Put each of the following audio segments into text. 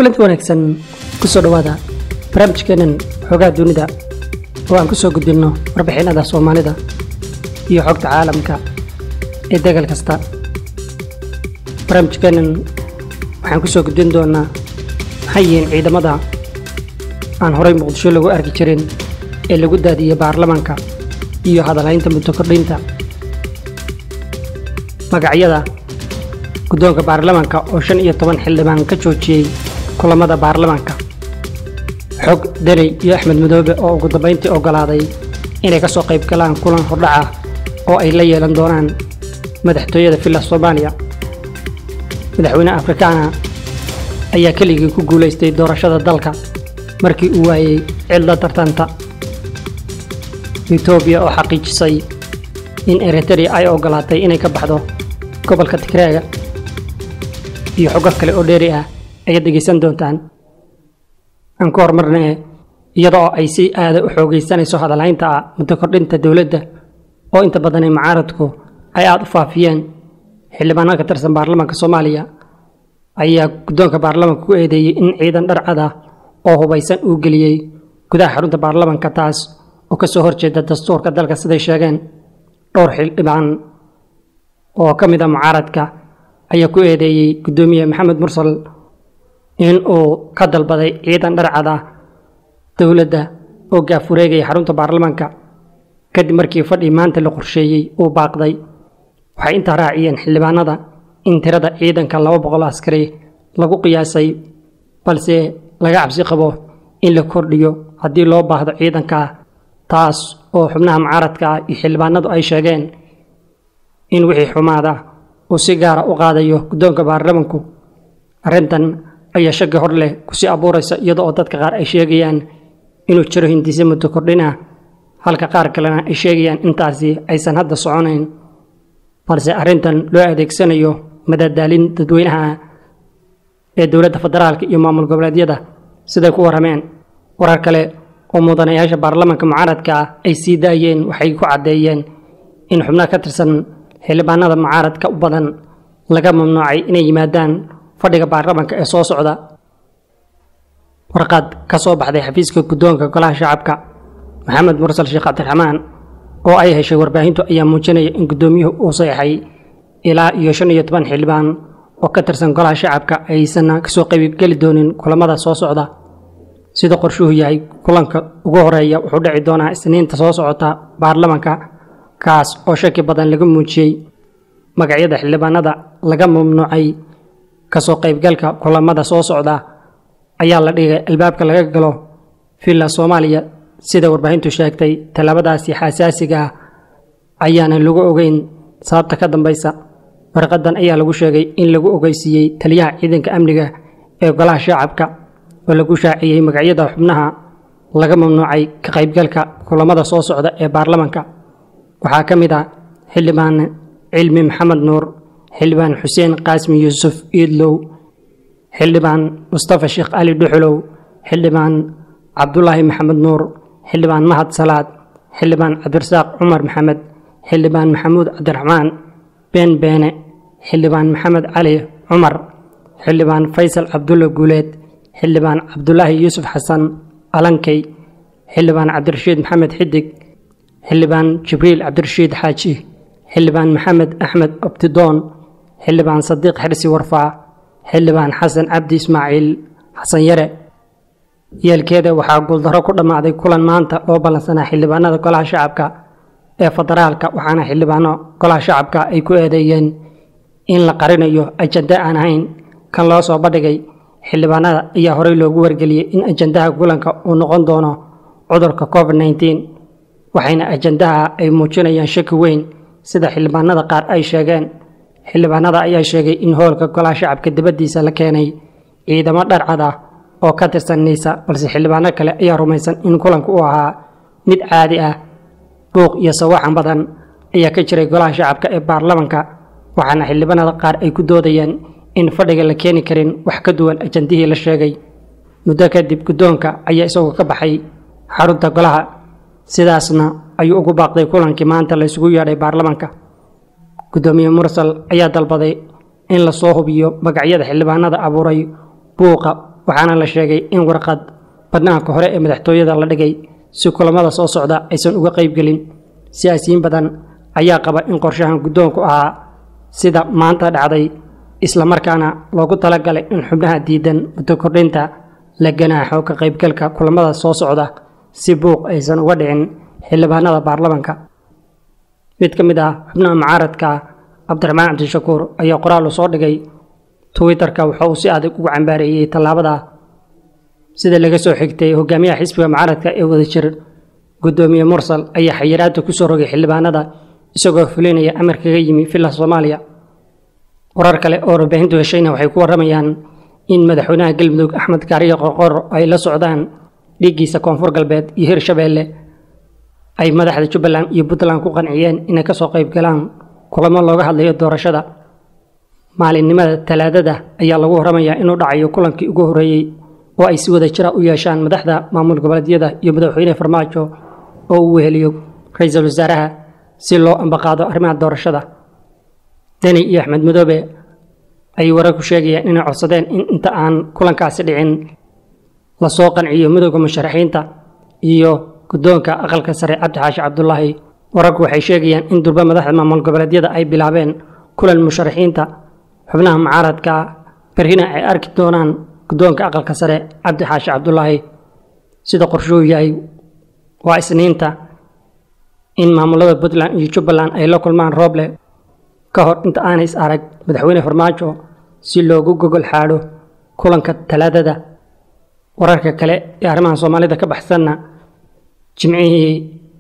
kulanti wanaagsan kusoo dhowaada barnaamijkeenan xoogaha dunida oo aan ku soo gudbinno warbixinada soomaalida iyo xogta caalamka ee degal kasta barnaamijkeenan waxaan ku soo gudbin doonaa maxay yihiin ciidamada aan horay muqdisho lagu arki jirin ee lagu daadiyey baarlamaanka iyo hadalhaynta muddo kordhinta magacyada guddoonka baarlamaanka oo shan iyo toban xildhibaan ka joojiyey kulamada baarlamaanka xog deney iyo axmed madoobe oo ugu dambayntii oggolaaday inay ka soo qayb galaan kulan hordhaca oo ay la yeelan doonaan madaxtooyada villa soomaaliya madaxweyne afrikaana ayaa keligii ku guulaystay doorashada dalka markii uu waayey cidla tartanta etoobiya oo xaqiijisay in eritrea ay oggolaatay inay ka baxdo gobolka tigreega iyo xogo kale oo dheeri ah ayaad dhegaysan doontaan aan ku horumarnee iyada oo ay si aada u xoogaysanayso hadalhaynta ah muddo kordhinta dowladda oo inta badanay mucaaradku ay aada u faafiyeen xildhibaanada ka tirsan baarlamaanka soomaaliya ayaa guddoonka baarlamaanka ku eedeeyey in ciidan dharcad ah oo hubaysan uu geliyey gudaha xarunta baarlamaanka taas oo ka soo horjeeda dastuurka dalka siday sheegeen dhowr xildhibaan oo ka mid a mucaaradka ayaa ku eedeeyey guddoomiye maxamed mursal in uu ka dalbaday ciidan dharcad ah dowladda oo gaafureegaya xarunta baarlamaanka kadib markii fadhii maanta la qorsheeyey uu baaqday waxay intaa raaciyeen xildhibaanada in tirada ciidanka laba boqol askari lagu qiyaasay balse laga cabsi qabo in la kordhiyo haddii loo baahdo ciidanka taas oo xubnaha mucaaradka ah iyo xildhibaanadu ay sheegeen in wixii xumaada uu si gaara u qaadayo guddoonka baarlamanku arrintan ayaa shaki hor leh kusii abuuraysa iyada oo dadka qaar ay sheegayaan inuu jiro hindise muddo kordhin ah halka qaar kalena ay sheegayaan intaasi aysan hadda soconayn balse arrintan loo adeegsanayo madadaalin dadweynaha ee dowladda federaalka iyo maamul goboleedyada siday ku warrameen warar kale oo mudanayaasha baarlamaanka mucaaradka ah ay sii daayeen waxay ku caddeeyeen in xubnaha ka tirsan xildhibaanada mucaaradka u badan laga mamnuucay inay yimaadaan fadhiga baarlamaanka ee soo socda warqad ka soo baxday xafiiska guddoonka golaha shacabka maxamed mursal sheekh cabdiraxmaan oo ay heshay warbaahintu ayaa muujinaya in guddoomiyuhu uu saxeixay ilaa iyo shan iyo toban xildhibaan oo ka tirsan golaha shacabka aysan kasoo qaybgeli doonin kulamada soo socda sida qorshuhu yahay kulanka ugu horeeya wuxuu dhici doonaa isniinta soo socota baarlamaanka kaas oo shaki badan laga muujiyey magacyada xildhibaanada laga mamnuucay kasoo qaybgalka kulamada soo socda ayaa la dhigay albaabka laga galo villa soomaaliya sida warbaahintu sheegtay tallaabadaasi xasaasiga ah ayaanan lagu ogeyn sababta ka dambaysa warqadan ayaa lagu sheegay in lagu ogeysiiyey taliyaha ciidanka amniga ee golaha shacabka oo lagu shaaciyey magacyada xubnaha laga mamnuucay ka qaybgalka kulamada soo socda ee baarlamaanka waxaa ka mid ah xildhibaan cilmi maxamed nuur xildhibaan xuseen qaasmi yuusuf iidlow xildhibaan mustafa sheekh ali dhuxulow xildhibaan cabdulaahi maxamed nuur xildhibaan mahad salaad xildhibaan cabdirasaaq cumar maxamed xildhibaan maxamuud cabdiraxmaan been beene xildhibaan maxamed cali cumar xildhibaan faysal cabdulla guuleed xildhibaan cabdulaahi yuusuf xasan alankey xildhibaan cabdirashiid maxamed xidig xildhibaan jibriil cabdirashiid xaaji xildhibaan maxamed axmed abtidoon xildhibaan sadiiq xirsi warfaa xildhibaan xasan cabdi ismaaciil xasan yare yeelkeeda waxaa guuldarro ku dhammaaday kulan maanta loo ballansanaa xildhibaanada golaha shacabka ee federaalka waxaana xildhibaano golaha shacabka ay ku eedeeyeen in la qarinayo ajanda aan ahayn kan loo soo bandhigay xildhibaanada ayaa horey loogu wargeliyey in ajandaha kulanka uu noqon doono cudurka covid nneteen waxayna ajandaha ay muujinayaan shaki weyn sida xildhibaanada qaar ay sheegeen xildhibaanada ayaa sheegay in hoolka golaha shacabka dibaddiisa la keenay ciidamo dharcad ah oo ka tirsan niisa balse xildhibaano kale ayaa rumaysan in kulanku uu ahaa mid caadi ah buuq iyo sawaxan badan ayaa ka jiray golaha shacabka ee baarlamanka waxaana xildhibaanada qaar ay ku doodayeen in fadhiga la keeni karin wax ka duwan ajandihii la sheegay muddo kadib guddoonka ayaa isagoo ka baxay xarunta golaha sidaasna ayuu ugu baaqday kulankii maanta la isugu yeedhay baarlamanka guddoomiye mursal ayaa dalbaday in lasoo hubiyo magacyada xildhibaanada abuuray buuqa waxaana la sheegay in warqad badnaanka hore ee madaxtooyada la dhigay si kulamada soo socda aysan uga qaybgelin siyaasiyiin badan ayaa qaba in qorshahan guddoonku ahaa sida maanta dhacday islamarkaana loogu talagalay in xubnaha diidan muddo kordhinta la ganaaxo ka qaybgalka kulamada soo socda si buuq aysan uga dhicin xildhibaanada baarlamanka mid ka mid ah xubnaha mucaaradka cabdiraxmaan cabdishakuur ayaa qoraal u soo dhigay twitterka waxa uu si adag ugu cambaareeyey tallaabada sida laga soo xigtay hogaamiyaha xisbiga mucaaradka ee wadajir guddoomiye mursal ayaa xayiraadda ku soo rogay xildhibaanada isagoo fulinaya amar kaga yimi villa soomaaliya warar kale oo warbaahintu heshayna waxay ku warramayaan in madaxweynaha galmudug axmed kaariyo qoqor ay la socdaan dhiiggiisa koonfur galbeed iyo hirshabeelle ay madaxda jubbaland iyo puntland ku qanciyeen inay ka soo qayb galaan kulamo looga hadlayo doorashada maalinimada talaadada ayaa lagu warramayaa inuu dhacayo kulankii ugu horreeyey oo ay si wada jira u yeeshaan madaxda maamul goboleedyada iyo madaxweyne farmaajo oo uu weheliyo ra-iisul wasaaraha si loo ambaqaado arrimaha doorashada deni iyo axmed madoobe ayay wararku sheegayaan inay codsadeen in inta aan kulankaasi dhicin lasoo qanciyo midooda musharaxiinta iyo guddoonka aqalka sare cabdi xaashi cabdulaahi wararku waxay sheegayaan in durba madaxda maamul goboleedyada ay bilaabeen kulan musharaxiinta xubnaha mucaaradka berrina ay arki doonaan guddoonka aqalka sare cabdi xaashi cabdulaahi sida qorshuu yahay waa isniinta in maamulada puntland iyo jubbaland ay la kulmaan rooble ka hor inta aanay is arag madaxweyne farmaajo si loogu gogol xaadho kulanka talaadada wararka kale ee arrimaha soomaalida ka baxsanna jimcihii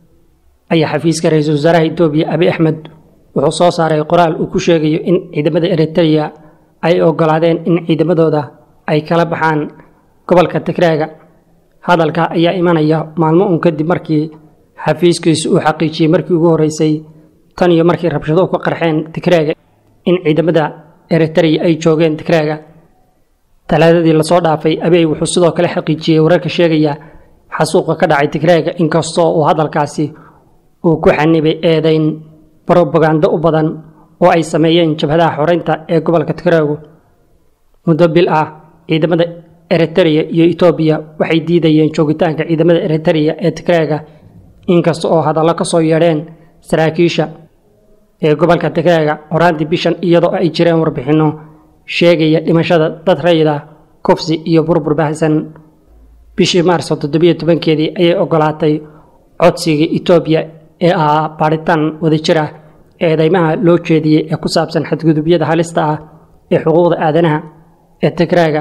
ayaa xafiiska ra-iisul wasaaraha etoobiya abi axmed wuxuu soo saaray qoraal uu ku sheegayo in ciidamada eritreya ay ogolaadeen in ciidamadooda ay kala baxaan gobolka tigraaga hadalka ayaa imanaya maalmo uun kadib markii xafiiskiisu uu xaqiijiyey markii ugu horreysay tan iyo markii rabshaduhu ka qarxeen tigraaga in ciidamada eritreya ay joogeen tigraaga talaadadii lasoo dhaafay abey wuxuu sidoo kale xaqiijiyey wararka sheegaya xasuuqa ka dhacay tigraaga inkastoo uu hadalkaasi uu ku xanibay eedayn brobagando u badan oo ay sameeyeen jabhadaha xoreynta ee gobolka tigraagu muddo bil ah ciidamada eritreya iyo etoobiya waxay diidayeen joogitaanka ciidamada eritreya ee tigraaga inkasta oo hadallo ka soo yeedheen saraakiisha ee gobolka tigraaga horaantii bishan iyadoo ay jireen warbixinno sheegaya dhimashada dad rayida kufsi iyo burbur baahsan bishii maarso toddobiyo tobankeedii ayay ogolaatay codsigii etoobiya ee ahaa baadhitaan wadajir ah ee eedeymaha loo jeediyey ee ku saabsan xadgudubyada halista ah ee xuquuqda aadanaha ee tigraaga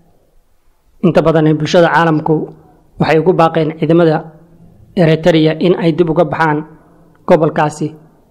inta badan bulshada caalamku waxay ugu baaqeen ciidamada eritreya in ay dib uga baxaan gobolkaasi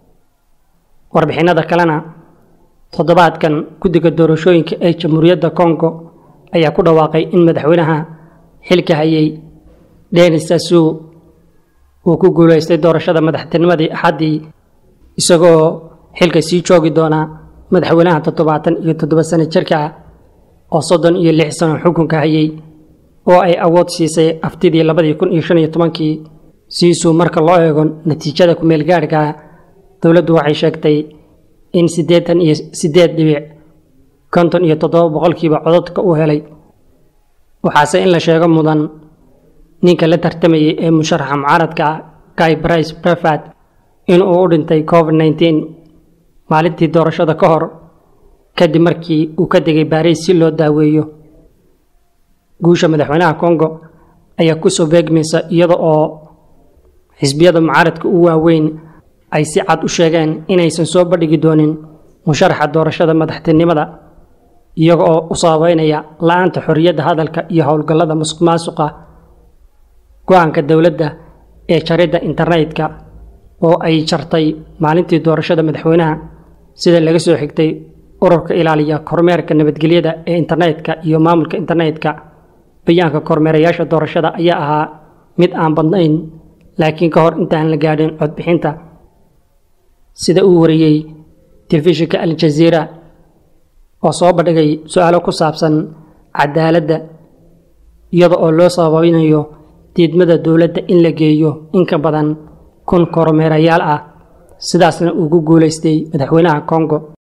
warbixinada kalena toddobaadkan guddiga doorashooyinka ee jamhuuriyadda kongo ayaa ku dhawaaqay in madaxweynaha xilka hayay denis sassou uu ku guulaystay doorashada madaxtinimadii axaddii isagoo xilka sii joogi doonaa madaxweynaha toddobaatan iyo toddoba sano jirka ah oo soddon iyo lix sano xukunka hayay oo ay awood siisay aftidii labadii kun iyo shan iyo tobankii siisuu marka loo eego natiijada ku-meel gaadhka dowladdu waxay sheegtay in siddeetan iyo siddeed dhibic konton iyo toddoba boqolkiiba cododka uu helay waxaase in la sheego mudan ninka la tartamayay ee musharaxa mucaaradka ah guy brice brefat in uu u dhintay covid nneteen maalintii doorashada ka hor kadib markii uu ka degay baariis si loo daaweeyo guusha madaxweynaha kongo ayaa kusoo beegmaysa iyada oo xisbiyada mucaaradka u waaweyn ay si cad u sheegeen inaysan soo bandhigi doonin musharaxa doorashada madaxtinimada iyaga oo u sababeynaya la-aanta xorriyadda hadalka iyo howlgallada musuq maasuqa go-aanka dowladda ee jaridda internetka oo ay jartay maalintii doorashada madaxweynaha sida laga soo xigtay ururka ilaaliya kormeerka nabadgelyada ee internetka iyo maamulka internetka bayaanka kormeerayaasha doorashada ayaa ahaa mid aan badnayn laakiin ka hor intaan la gaadhin codbixinta sida uu wariyey telefishinka al-jaziira oo soo bandhigay su-aalo ku saabsan cadaaladda iyada oo loo sababeynayo diidmada dowladda in la geeyo in ka badan kun kormeerayaal ah sidaasna uu ku guulaystay madaxweynaha kongo